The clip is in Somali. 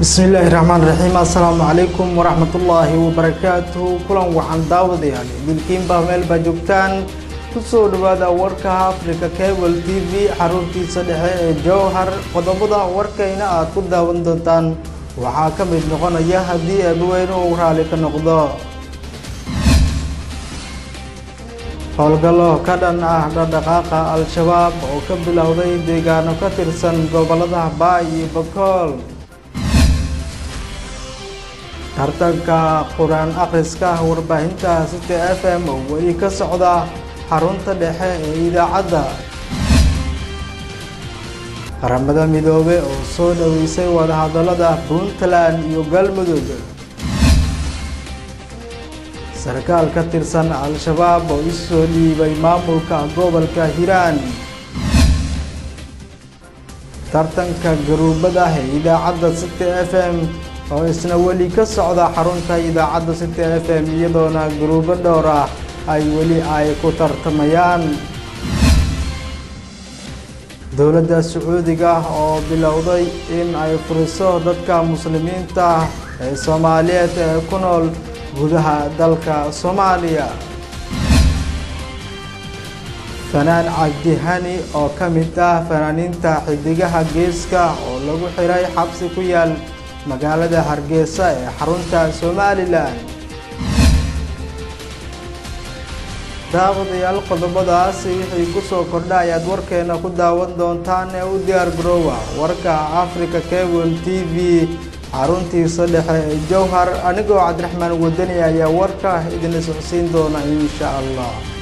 bismillaahi raxmaan raxiim assalaamu calaykum waraxmatullaahi wabarakaatuhu kulan wacan daawadayaal idinkiinbaa meel baa joogtaan kusoo dhawaada warka africa cable t v xaruntiisa dhexe ee jowhar qodobada warkayna aad ku daawan doontaan waxaa ka mid noqonaya haddii eebaweyne uu raali ka noqdo howlgallo ka dhan ah dhaqdhaqaaqa al-shabaab oo ka bilowday deegaano ka tirsan gobolada baay iyo bakool tartanka qur-aan akhriska warbaahinta city f m oo weli ka socda xarunta dhexe ee idaacadda qaramada midoobe oo soo dhoweysay wadahadallada puntland iyo galmudug sarkaal ka tirsan al-shabaab oo isoo dhiibay maamulka gobolka hiiraan tartanka garuubada ee idaacadda city f m oo isna weli ka socda xarunta idaacadda city f m iyadoona garuubo dhowr ah ay weli ay ku tartamayaan dowladda sacuudiga oo bilowday in ay furiso dadka muslimiinta ah ee soomaaliyeed ee ku nool gudaha dalka soomaaliya fanaan cabdihani oo ka mid ah fanaaniinta xidigaha geeska oo lagu xiray xabsi ku yaal magaalada hargeysa ee xarunta somalilan daawadayaal qodobadaasi wixii kusoo kordha ayaad warkeena ku daawan doontaan ee u diyaar garoowa warka africa cable t v xaruntiisa dhexe ee jowhar anigoo cabdiraxmaan wadani ayaa warka idinla socodsiin doona insha allah